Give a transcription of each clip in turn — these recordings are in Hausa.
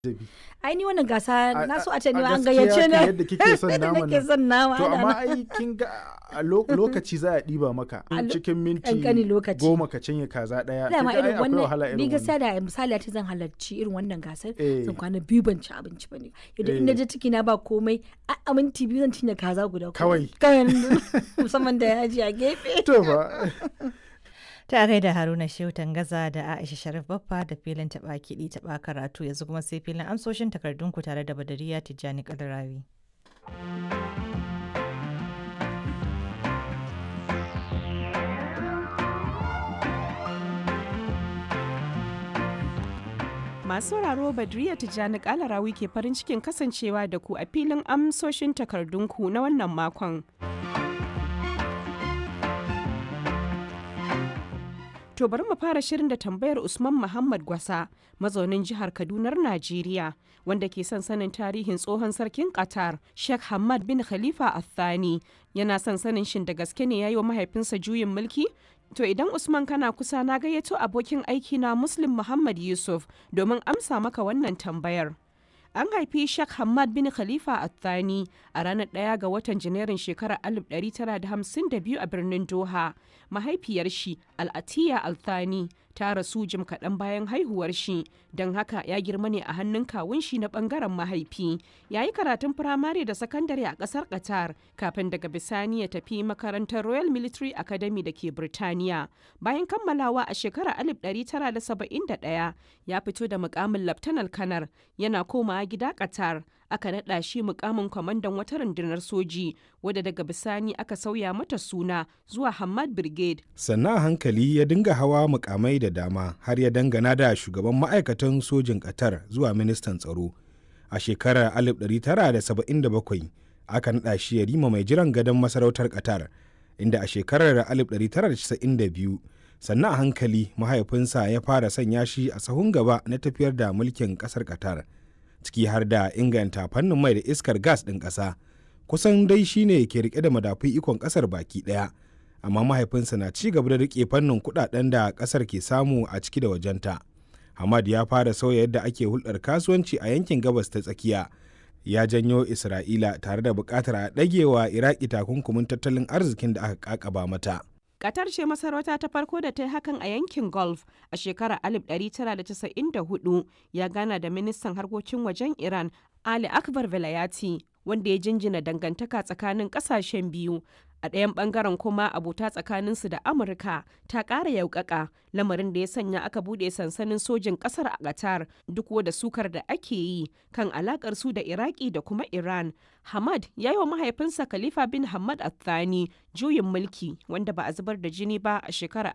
ai ni wannan gasa A- na so a- a ce ni a ma an gaskiya gayyace kan ni yadda kike son Yadda naman nake nan. son nama To ana amma nan. ai kin ga a lo- lokaci za a ɗiba maka A lo- cikin minti ƙanƙanin lokaci. goma ka cinye kaza ɗaya. dama kin ga ai irin akwai wahala wannan ni irin gaskiya wannan. da misali ta zan halarci irin wannan gasar Eh. zan kwana biyu ban ci abinci ba ne yadda in Eh. je ciki na ba komai a a minti biyu zan cinye kaza guda Kawai. kawai musamman da yaji a gefe To fa Ta gaida Haruna Shehu Tangaza da Aisha Sharif Baffa da filin taɓa kiɗi taɓa karatu yanzu kuma sai filin amsoshin takardunku tare da Badariya Tijjani Kalarawi. Masu sauraro Badriya Tijjani Kalarawi ke farin cikin kasancewa da ku a filin amsoshin takardunku na wannan makon. To bari mu fara shirin da tambayar Usman Muhammad Gwasa, mazaunin jihar Kadunar Najeriya, wanda ke son sanin tarihin tsohon sarkin Qatar, Sheikh Hamad bin Khalifa Al-Thani. Yana son sanin shin da gaske ne ya yi wa mahaifinsa juyin mulki? To idan Usman kana kusa na gayyato abokin aiki na Muslim Muhammad Yusuf domin amsa maka wannan tambayar. An haifi Sheikh Hamad bin Khalifa Al-Thani a ranar ɗaya ga watan Janairun shekarar 1952 a birnin Doha. Mahaifiyar shi Al-Atiya Al-Thani ta rasu jim kaɗan bayan haihuwar shi, don haka ya girma ne a hannun kawun shi na ɓangaren mahaifi. Ya yi karatun firamare da sakandare a ƙasar Qatar kafin daga bisani ya tafi makarantar Royal Military Academy da ke Birtaniya. Bayan kammalawa a shekarar 1971 ya fito da mukamin Laftanar Kanar yana komawa gida Qatar. Aka naɗa shi mukamin kwamandan wata rundunar soji wadda daga bisani aka sauya mata suna zuwa Hamad Brigade. sannan a hankali ya dinga hawa mukamai da dama har ya dangana da shugaban ma'aikatan sojin ƙatar zuwa ministan tsaro a shekarar 1977 aka naɗa shi ya rima mai jiran gadon masarautar ƙatar inda a shekarar 1992 sannan a hankali mahaifinsa ya fara sanya shi a sahun gaba na tafiyar da mulkin ƙasar ƙatar ciki har da inganta fannin mai da iskar gas ɗin ƙasa kusan dai shine ke rike da madafun ikon ƙasar baki ɗaya amma mahaifinsa na ci gaba da rike fannin kudaden da kasar ke samu a ciki da wajenta. Hamad ya fara sauya yadda ake hulɗar kasuwanci a yankin gabas ta tsakiya. Ya janyo Isra'ila tare da buƙatar a ɗagewa Iraki takunkumin tattalin arzikin da aka ƙaƙaba mata. Qatar ce masarauta ta farko da ta yi hakan a yankin Gulf a shekarar 1994 ya gana da ministan harkokin wajen Iran Ali Akbar Velayati wanda ya jinjina dangantaka tsakanin kasashen biyu a ɗayan ɓangaren kuma abota tsakaninsu da amurka ta ƙara yaukaka lamarin da ya sanya aka buɗe sansanin sojin ƙasar a qatar duk da sukar da ake yi kan alaƙar su da iraki da kuma iran hamad ya yi wa mahaifinsa khalifa bin hamad athani juyin mulki wanda ba a zubar da jini ba a shekarar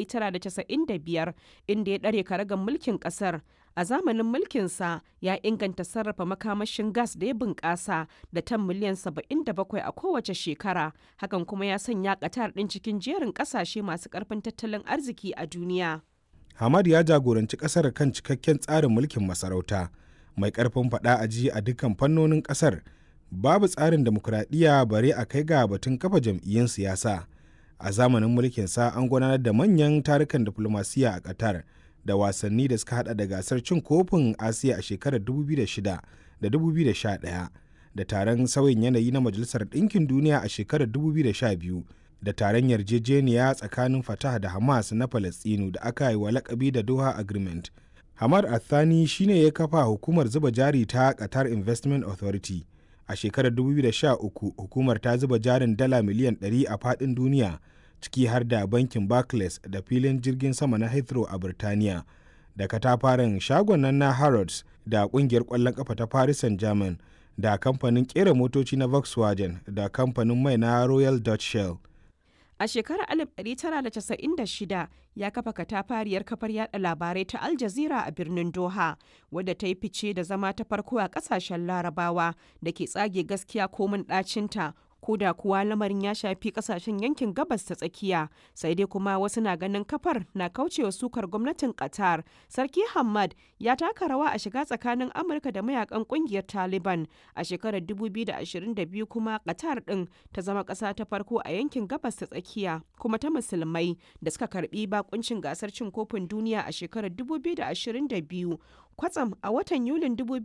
1995 inda ya ɗare karagan mulkin ƙasar a zamanin mulkinsa ya inganta sarrafa makamashin gas da ya bunƙasa da tan miliyan 77 a kowace shekara hakan kuma ya sanya ƙatar ɗin cikin jerin ƙasashe masu ƙarfin tattalin arziki a duniya. Hamad ya jagoranci ƙasar kan cikakken tsarin mulkin masarauta mai ƙarfin faɗa a ji a dukkan fannonin ƙasar babu tsarin demokuraɗiyya bare a kai ga batun kafa jam'iyyun siyasa a zamanin mulkinsa an gudanar da manyan tarukan diflomasiyya a Qatar. da wasanni da suka hada da gasar cin kofin asiya a shekarar 2006 da 2011 da taron sauyin yanayi na majalisar ɗinkin duniya a shekarar 2012 da taron yarjejeniya tsakanin fatah da hamas na falastinu da aka yi wa lakabi da doha agreement hamad athani shine ya kafa hukumar zuba jari ta qatar investment authority a shekarar 2013 hukumar ta zuba jarin dala miliyan 100 a faɗin duniya ciki har da bankin Barclays da filin jirgin sama na Heathrow a Birtaniya, da katafaren shagon nan na Harrods da kungiyar ƙwallon ƙafa ta Paris Saint-Germain da kamfanin ƙera motoci na Volkswagen da kamfanin mai na Royal Dutch Shell. A shekarar 1996 ya kafa katafariyar kafar yada labarai ta Al Jazeera a birnin Doha, wadda ta yi fice da zama ta farko a kasashen larabawa da ke tsage gaskiya komin ɗacinta ko da kuwa lamarin ya shafi kasashen yankin gabas ta tsakiya sai dai kuma wasu na ganin kafar na kaucewa sukar gwamnatin qatar sarki hamad ya taka rawa a shiga tsakanin amurka da mayakan kungiyar taliban a shekarar 2022 kuma qatar din ta zama kasa ta farko a yankin gabas ta tsakiya kuma ta musulmai da suka karbi bakuncin gasar cin kofin duniya a shekarar 2022 kwatsam a watan yulin